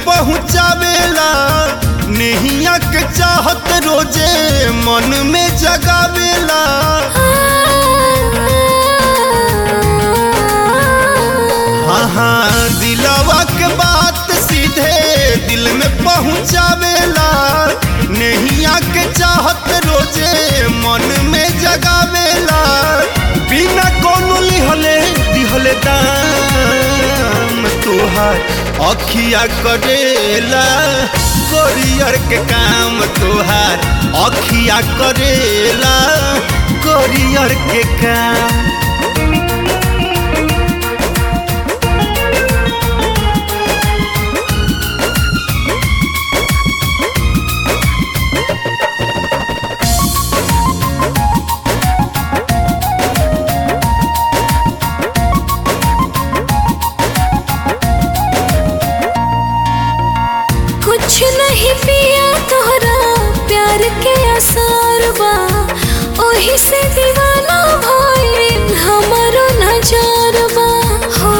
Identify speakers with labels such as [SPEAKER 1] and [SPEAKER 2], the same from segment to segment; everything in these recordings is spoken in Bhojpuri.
[SPEAKER 1] पहुँचावेला नेहिया के चाहत रोजे मन में जगावेला हाँ हाँ दिलवा के बात सीधे दिल में पहुँचावेला नेहिया के चाहत रोजे मन में जगावेला बिना कोनो लिहले दिहले दाम तोहार अखिया करेला कोरियर के काम तोहार अखिया करेला कोरियर के काम
[SPEAKER 2] कुछ नहीं पिया तोहरा प्यार के आसार बा ओही से दीवाना भइल हमरो नजर बा हो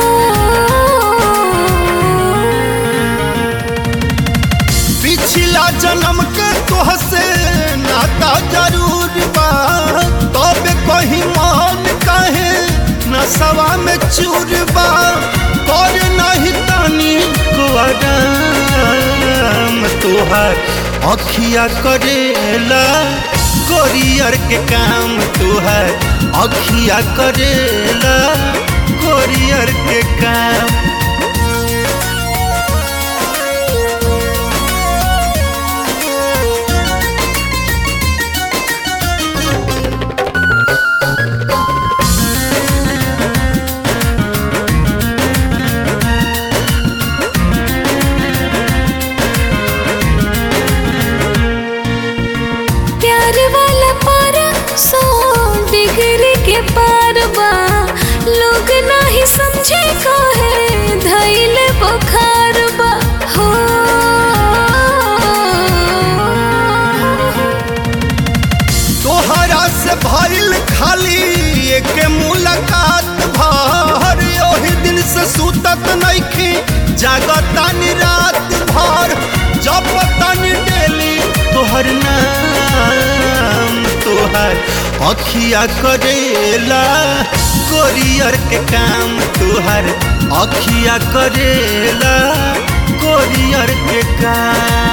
[SPEAKER 1] पिछला जन्म के तोहसे नाता जरूर बा तबे कहीं मान काहे नसवा में चूर बा कर नहीं तानी को आराम तोहार अखिया करेला कोरियर के काम तोहार अखिया करेला कोरियर के काम
[SPEAKER 2] प्यार वाला पारा सौ डिग्री के पार बा लोग नहीं समझे कहे धैल बुखार बा हो
[SPEAKER 1] तोहरा से भइल खाली एक मुलाकात भर ओही दिन से सुतत नइखी जागतानी रात भर जपतानी डेली तोहर नाम तोहर अखिया करेला कोरियर के काम तोहर अखिया करेला कोरियर के काम